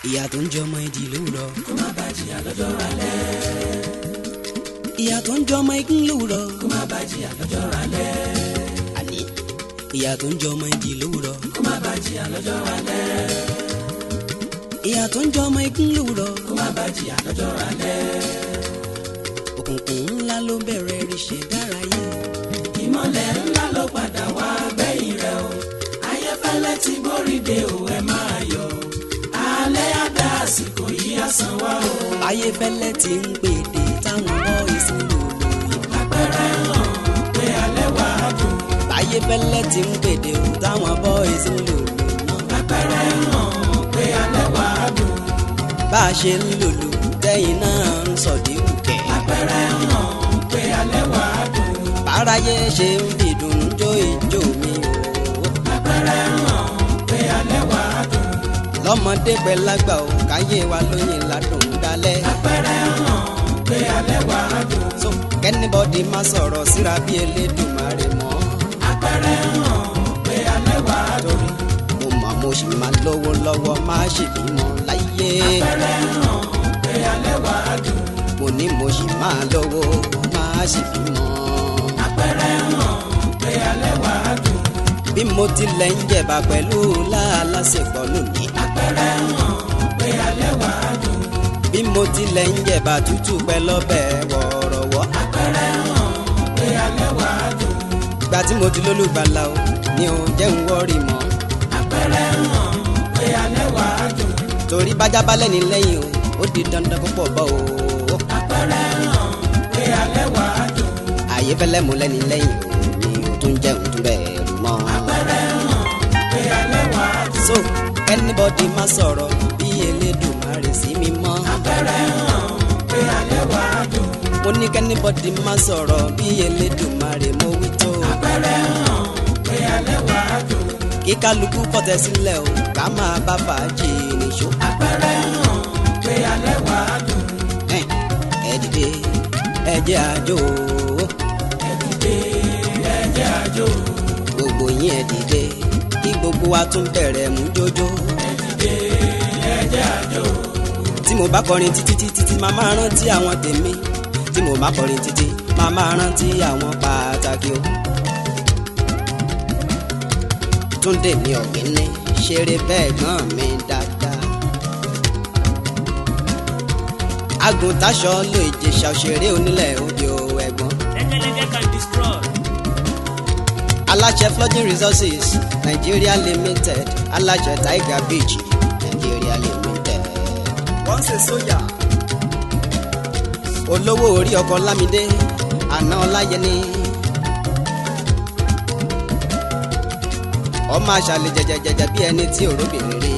ìyá tó ń jọmọ ìdí lówùrọ̀. kó má bàa jìyà lọ́jọ́ alẹ́. ìyá tó ń jọmọ igún lówùrọ̀. kó má bàa jìyà lọ́jọ́ alẹ́. àní ìyá tó ń jọmọ ìdí lówùrọ̀. kó má bàa jìyà lọ́jọ́ alẹ́. ìyá tó ń jọmọ igún lówùrọ̀. kó má bàa jìyà lọ́jọ́ alẹ́. òkùnkùn ńlá ló bẹ̀rẹ̀ ríṣẹ́ dárayé. ìmọ̀lẹ̀ ńlá ló padà wá gbẹ̀yìn rẹ̀ o. ayéfẹ́lẹ́ ti borí de o ẹ máa yọ̀. alẹ́ àdá àsìkò yìí àsán wá o. ayéfẹ́lẹ́ ti ń pèdè táwọn boys ń lò lóyè. àpẹẹrẹ hàn pé alẹ́ wà á dùn. ayéfẹ́lẹ́ ti ń pèdè o táwọn boys ń lò lóyè náà. àpẹẹrẹ hàn pé alẹ́ wà á dùn. bá a ṣe ń lòlò tẹ́yìn náà ń sọ̀díwù kẹ́. àpẹẹrẹ hàn pé alẹ́ wà á dùn. báráyé ṣe ń fi dùnnú jó ìjó mi o. àpẹẹrẹ hàn pé alẹ́ wà á dùn. lọ́mọdé pẹ́ lágbà o káyé wa lóyìn ládùn dálẹ́. àpẹẹrẹ hàn pé alẹ́ wà á dùn. so kẹ́nìbọ́dì má sọ̀rọ̀ síra bí elédùnmarè mọ́. àpẹẹrẹ hàn pé alẹ́ wà á dùn. mo mọ̀ mo sì máa lówó lọ́wọ́ má ṣe bímọ láyé. àpẹẹrẹ hàn pé alẹ́ wà á dùn. mo ní mo sì máa lówó má ṣe bímọ. àpẹẹrẹ hàn pé alẹ́ wà á dùn. bí mo tilẹ̀ ń jẹ̀bà pẹ̀lú láàlásìkò lónìí. àpẹẹrẹ hàn pé alẹ́ wà á dùn. bí mo tilẹ̀ ń jẹ̀bà tútù pẹ́ lọ́bẹ̀ wọ̀ọ̀rọ̀wọ́. àpẹẹrẹ hàn pé alẹ́ wà á dùn. ìgbà tí mo ti lólùgbàlà o ni ò jẹ́ ń wọ́ọ̀rì mọ́. àpẹẹrẹ hàn pé alẹ́ wà á dùn. torí bájá balẹ̀ ní lẹ́yìn o ó di dandan púpọ̀ bọ́ o. àpẹẹrẹ hàn pé alẹ́ wà á dùn. àyè fẹ́lẹ́ mú lẹ́ni lẹ́yìn o ni o tún jẹ́ òun tún bẹ̀rù mọ́. àpẹẹrẹ hàn pé alẹ́ wà á dùn. so anybody má sọ̀rọ̀ bí Elédùmarè sí mi mọ́. àpẹẹrẹ hàn pé alẹ́ wà á dùn. mo ní kẹ́nìbọ̀dì má sọ̀rọ̀ bí Elédùmarè mo wí tó. àpẹẹrẹ hàn pé alẹ́ wà á dùn. kí kálukú fọ̀tẹ̀ sílẹ̀ o ká máa bá fàájì nìṣó. àpẹẹrẹ hàn pé alẹ́ wà á dùn. ẹ ẹ dìde ẹ jẹ́ àjò ẹ dìde ẹ jẹ́ àjò. gbogbo yín ẹ dìde kí gbogbo wa tún bẹ̀rẹ̀ mú jójó. ẹ dìde ẹ jẹ́ àjò. tí mo bá kọrin títí títí tí màá máa rántí àwọn tèmi tí mo bá kọrin títí màá máa rántí àwọn pàtàkì o. túndé mi ọ̀gbìn ṣeré bẹ́ẹ̀ gbọ́n mi dáadáa. agùntàṣọ ló ìjẹsà òṣèré onílẹ̀ òde o ẹ̀gbọ́n. lẹ́gẹ́lẹ́gẹ́ can destroy. aláṣẹ flooding resources nigeria limited aláṣẹ tiger beach nigeria limited. wọ́n ṣe sóyà. olówó orí ọkọ̀ lámìdé àná ọláyẹni. ọmọ àṣàlẹ̀ jẹjẹjẹjẹ bí ẹni tí òróbìnrin rí.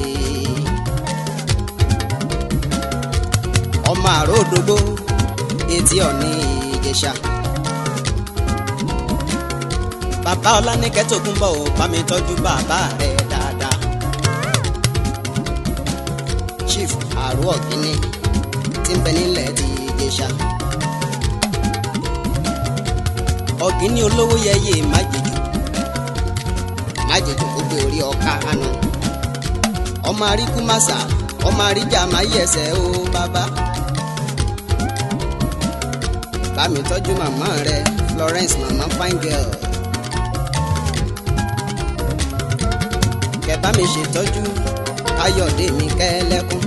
ọmọ àrò òdògbó etí ọ̀ní ìjẹsà bàbá ọlánìkẹ́ tó kún bọ̀ ò bá mi tọ́jú bàbá rẹ̀ dáadáa. chief àrò ọ̀gíní tí ń bẹ nílẹ̀ ti Ìjẹ̀ṣà. ọ̀gíní olówó yẹyẹ májèjò májèjò kó gbé orí ọ̀ka àná. ọmọ aríkú màsà ọmọ àríjà máa yí ẹsẹ̀ o bàbá. bá mi tọ́jú màmá rẹ̀ Florence màmá fine girl. kẹ bá mi ṣètọ́jú káyọ̀dé mi kẹ́lẹ́kún.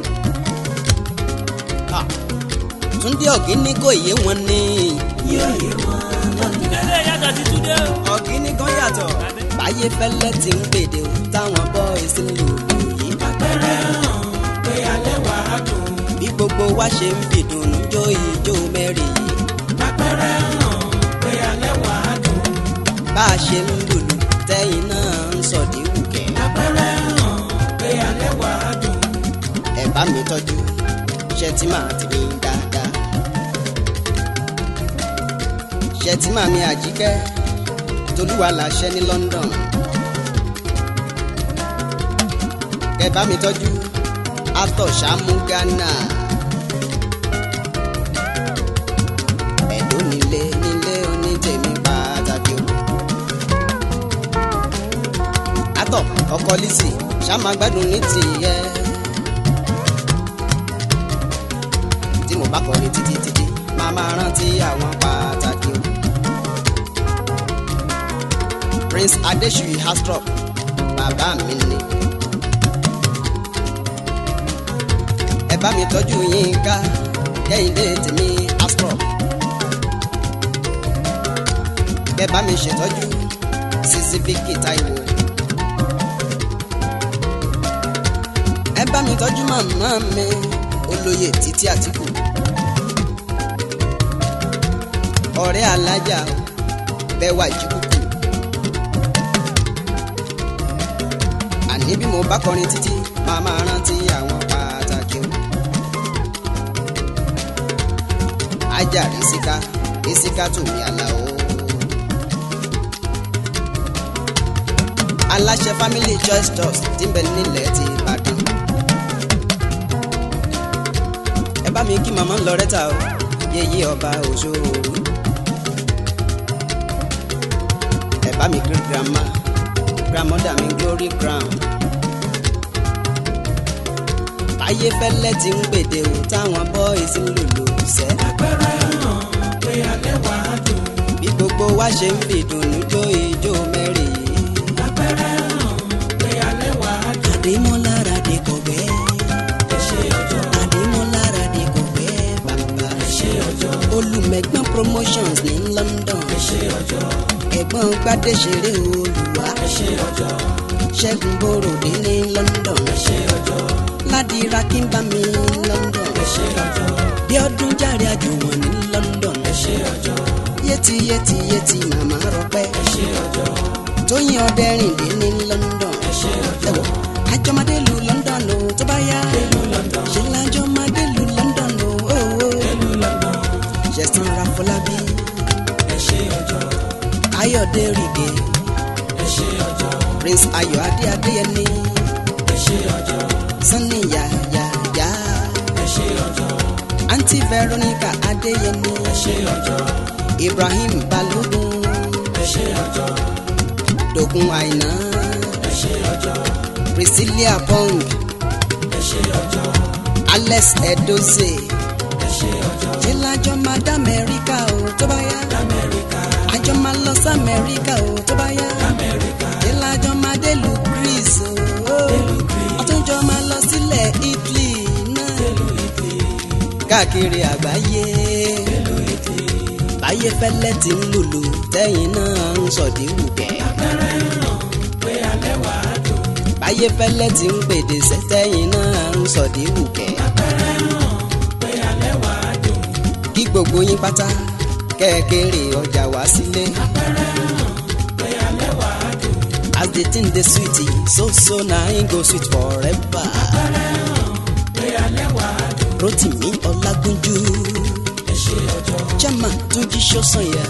Ah, túndé ọ̀gíní kò yé wọn ní. yóò yé wọn lọ́nà. ilé yàtọ̀ sí túndé o. ọ̀gíní kan yàtọ̀. báyé fẹ́lẹ́ ti ń pèdè o táwọn boys ń lò yìí. àpẹẹrẹ hàn pé alẹ́ wà á dùn. bí gbogbo wa ṣe ń fìdùnnú jó ijó mẹ́rin yìí. àpẹẹrẹ hàn pé alẹ́ wà á dùn. bá a ṣe ń lùlù tẹ́yìn náà ń sọ̀díwù kẹ́. àpẹẹrẹ hàn pé alẹ́ wà á dùn. ẹ bá mi tọ́jú ṣẹtìmá ti mi dáadáa. ṣẹtìmá mi àjíkẹ́ tolúwa làṣẹ ní London. ẹ bá mi tọ́jú atọ̀ ṣàmú Ghana. ẹ̀dọ́ nílé nílé onítẹ̀mí pàtàkì o. atọ̀ ọkọ Lizzy ṣàmàgbádùn ní tìyẹ. mo bá kọrin títí títí máa máa rántí àwọn pàtàkì o. Prince Adesuyi Astrop bàbá mi ni. ẹ bá mi tọ́jú Yínká Kẹ́hìndé tèmi Astrop. ẹ bá mi ṣètọ́jú Sisi Vicky Táíwò. ẹ bá mi tọ́jú màmá mi olóyè Títí Àtìkù. ọ̀rẹ́ alájà bẹ́ẹ̀ wà jíkùkù. àní bí mo bá kọrin títí máa máa rántí àwọn pàtàkì o. ajá rísíká rísíká tòmí àlàó. aláṣẹ family choice trust tí ń bẹ nílẹ̀ ti Ìbàdàn. ẹ bá mi kí màmá Loretta o yéyé ọba òṣòro. ẹ bá mi kí grandma grandmother mi glory crown. táyé fẹ́lẹ́ ti ń gbèdé o táwọn boys ń lòlò sẹ́. àpẹẹrẹ hàn pé alẹ́ wà á dùn. bí gbogbo wa ṣe ń fi ìdùnnú jó ijó mẹ́rin yìí. àpẹẹrẹ hàn pé alẹ́ wà á dùn. àdèmọ́lára dé kọ̀gbẹ́. ẹ ṣe ọjọ́ àdèmọ́lára dé kọ̀gbẹ́ bàbá. ẹ ṣe ọjọ́ olùmẹ̀gbọ́n promotions ní London. ẹ ṣe ọjọ́ ẹ̀gbọ́n gbadé ṣeré olùwà. ẹ ṣe ọjọ́ ṣẹ́gun bòròdé ní London. ẹ ṣe ọjọ́ ládìra kínbámi London. ẹ ṣe ọjọ́ bí ọdún járe àjùwọ̀n ní London. ẹ ṣe ọjọ́ yéti yéti yéti màmá rọpẹ́. ẹ ṣe ọjọ́ tóyìn ọdẹrìndé ní London. ẹ ṣe ọjọ́ ẹ̀wọ̀ àjọmọdé lu London o tó bá yá. ìlú London ṣe lájọmọdé lu London o. ó, ó. ìlú London ṣẹ̀sán Rafọlábí ẹ ṣe ọjọ́ Ayọ̀dé Rìgè ẹ ṣe ọjọ́ Prince Ayọ̀ Adé Adéyẹmí ẹ ṣe ọjọ́ Sunny Yàyàyà ẹ ṣe ọjọ́ Aunty Veronica Adéyẹmí ẹ ṣe ọjọ́ Ibrahim Balógun ẹ ṣe ọjọ́ Dòkun Àìná ẹ ṣe ọjọ́ Priscilla Pong ẹ ṣe ọjọ́ Alex Edoze ẹ ṣe ọjọ́ ṣe lájọ máa dá Amẹ́ríkà o tó bá yá lamẹ́ríkà àjọ máa lọ sí Amẹ́ríkà o tó bá yá lamẹ́ríkà ṣe lájọ máa dé lu Greece o ọtúnjọ máa lọ sílẹ̀ Italy náà ìlú Italy káàkiri àgbáyé ìlú Italy báyé fẹ́lẹ́ ti ń lùlù tẹ́yìn náà ń sọ̀dí wùkẹ́ àpẹẹrẹ hàn pé alẹ́ wà á dùn. báyé fẹ́lẹ́ ti ń gbèdè sẹ́tẹ́yìn náà ń sọ̀dí wùkẹ́ àpẹẹrẹ hàn pé alẹ́ wà á dùn. kí gbogbo yín pátá kẹ́ẹ̀kẹ́rẹ́ ọjà wá sílé àpẹẹrẹ hàn pé alẹ́ wà á dùn. as the thing dey sweet so so na im go sweet forever àpẹẹrẹ hàn pé alẹ́ wà á dùn. Rotimi Ọlágúnjú ẹ ṣe ọjọ́ chairman Túnjí Ṣósànyà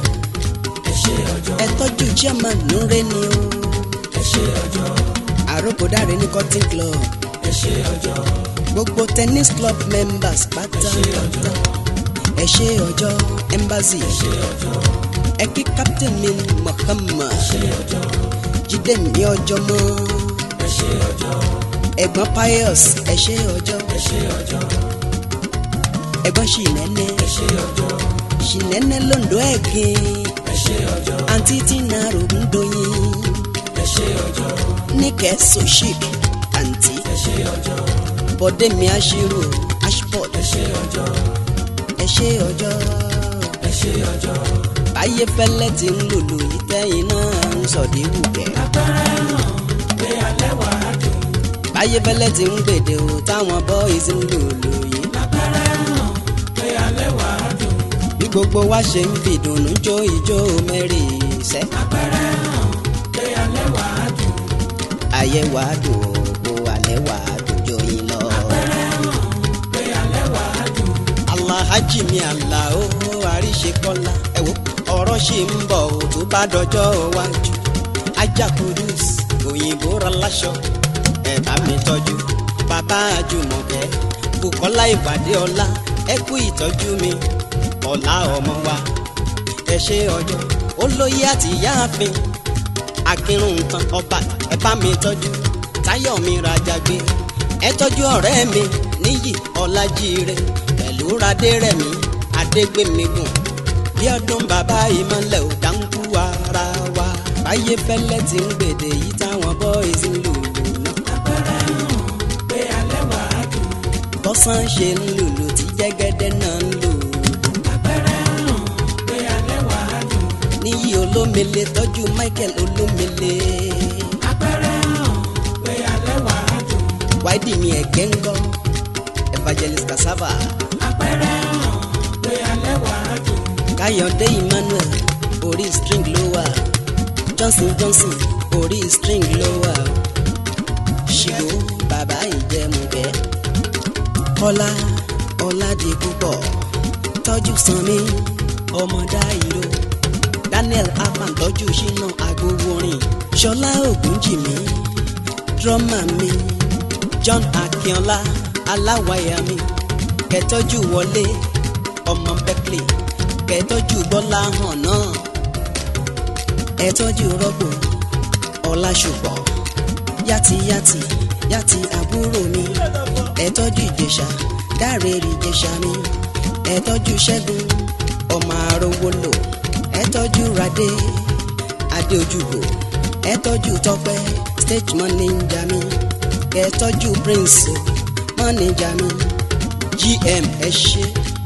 ẹ ṣe ọjọ́ ẹ tọ́jú chairman Nureni o ẹ ṣe ọjọ́ àròkọ̀dáre ní cotton club ẹ ṣe ọjọ́ gbogbo tennis club members pátápátá ẹ ṣe ọjọ́ embassy ṣe ọjọ́ ẹ kí captain mi Muhammad ṣe ọjọ́ jíde mi ọjọ́ mọ́ ẹ ṣe ọjọ́ ẹ̀gbọ́n pius ẹ ṣe ọjọ́ ẹ ṣe ọjọ́ ẹ̀gbọ́n ṣìnẹ́nẹ́ ẹ ṣe ọjọ́ ṣìnẹ́nẹ́ londo ẹ̀gbìn ẹ ṣe ọjọ́ àǹtí tina rògùndóyin ẹ ṣe ọjọ́ níkẹ́ soshik àǹtí ẹ ṣe ọjọ́ bọ́dé mi aṣírò ashport ẹ ṣe ọjọ́ ẹ ṣe ọjọ́ ẹ ṣe ọjọ́. báyé fẹ́lẹ́ ti ń lùlù yìí tẹ́yìn náà ń sọ̀dí wùkẹ́ àpẹẹrẹ hàn pé alẹ́ wà á dùn. báyé fẹ́lẹ́ ti ń gbèdè o táwọn boys ń lùlù yìí àpẹẹrẹ hàn pé alẹ́ wà á dùn. bí gbogbo wa ṣe ń fi ìdùnnú jó ijó mẹ́rin ìṣẹ́ àpẹẹrẹ hàn pé alẹ́ wà á dùn. ayé wa dùn o alẹ́ wa dùn jó yín lọ. àpẹẹrẹ hàn pé alẹ́ wà á dùn. Alhaji mi Alao Àríṣekọ́lá ẹ wo ọ̀rọ̀ ṣì ń bọ̀ ò tó bá dọjọ́ iwájú ajá kudus òyìnbó raláṣọ ẹ bá mi tọ́jú bàbá Àjùmọ̀kẹ́ Bùkọ́lá ìpàdé ọlá ẹ kú ìtọ́jú mi ọ̀la ọmọ wa ẹ ṣe ọjọ́ olóyè àti ìyáàfin akínrun nǹkan ọba ẹ bá mi tọ́jú táyọ̀ mi rajà gbé ẹ tọ́jú ọ̀rẹ́ mi níyì ọlájíire pẹ̀lú ṣìdúradé rẹ̀mí adégbèmígùn bí ọdún bàbá ìmọ̀lẹ̀ ò dáńkú ara wa báyé fẹ́lẹ́ ti ń gbèdè yìí táwọn bọ́ìsì ń lù náà. àpẹẹrẹ hàn pé alẹ́ wà á dùn. bọ́sán ṣe ń lùlù tí jẹ́gẹ́dẹ́ náà ń lù. àpẹẹrẹ hàn pé alẹ́ wà á dùn. níyì olómele tọ́jú michael olómele. àpẹẹrẹ hàn pé alẹ́ wà á dùn. wáìdì mi ẹ̀gẹ́ ń gọ́ evangelist cassava. àpẹẹrẹ hàn pé alẹ́ wà á dùn. káyọ̀dé emmanuel orí string ló wà johnson johnson orí string ló wà ṣìgò bàbá ìjẹmùgẹ́ kọ́lá ọ̀làdì púpọ̀ tọ́jú sanmi ọmọdá ìró daniel akpan tọ́jú ṣínà agbowórin ṣọlá ògúnjìmí drọ́mà mi john akínọlá aláwàyà mi kẹtọ́jú wọlé ọmọ berkeley kẹtọ́jú bọ́lá hàn náà ẹtọ́jú rọ́pò ọláṣùpọ̀ yàtìyàtì yàtì àbúrò mi ẹtọ́jú ìjẹ̀ṣà dáre ìjẹ̀ṣà mi ẹtọ́jú ṣẹ́gun ọmọ arówólò ẹtọ́jú radé adéojúbò ẹtọ́jú tọpẹ́ stage manager mi ẹtọ́jú prince manager mi gm ẹ ṣe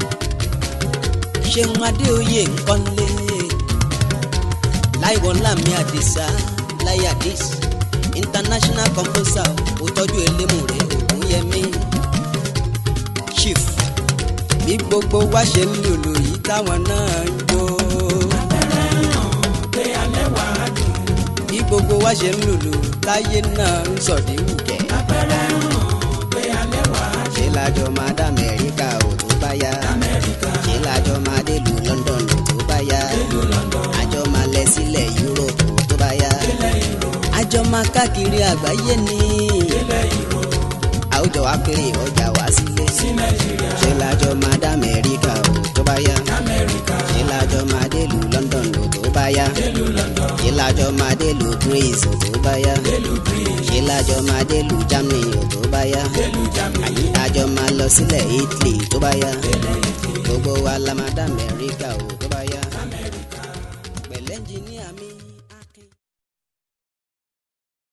ṣeun adéoyè nkọ́lé láìwọ́lá mi àdìsá láyé àdìs international composer òtọ́jú elémùrè ògúnyẹmí chief bí gbogbo wa ṣe ń lùlù yìí táwọn náà ń jó àpẹẹrẹ hàn pé alẹ́ wà á dùn. bí gbogbo wa ṣe ń lùlù táyé náà ń sọ̀dí wùkẹ́ àpẹẹrẹ hàn pé alẹ́ wà á dùn. ṣé lájọ máa dá amẹ́ríkà ò tó bá yá amẹ́ríkà ṣé lájọ máa dé lu london ò tó bá yá ìlú london àjọ máa lẹ sílẹ̀ europe ò tó bá yá ilẹ̀ ìró àjọ máa káàkiri àgbáyé ni ilẹ̀ ìró àwùjọ wa kéré ọjà wá sílé sí nàìjíríà ṣé lájọ máa dá amẹ́ríkà ò tó bá yá amẹ́ríkà ṣé lájọ máa dé lu london ò tó bá yá ìlú london ṣé lájọ máa dé lu greece ò tó bá yá ìlú greece ṣé lájọ máa dé lu germany ò tó bá yá ìlú germany àjọ máa lọ sílẹ̀ italy tó bá yá ilẹ̀ italy gbogbo wa la máa dá amẹ́ríkà ò tó bá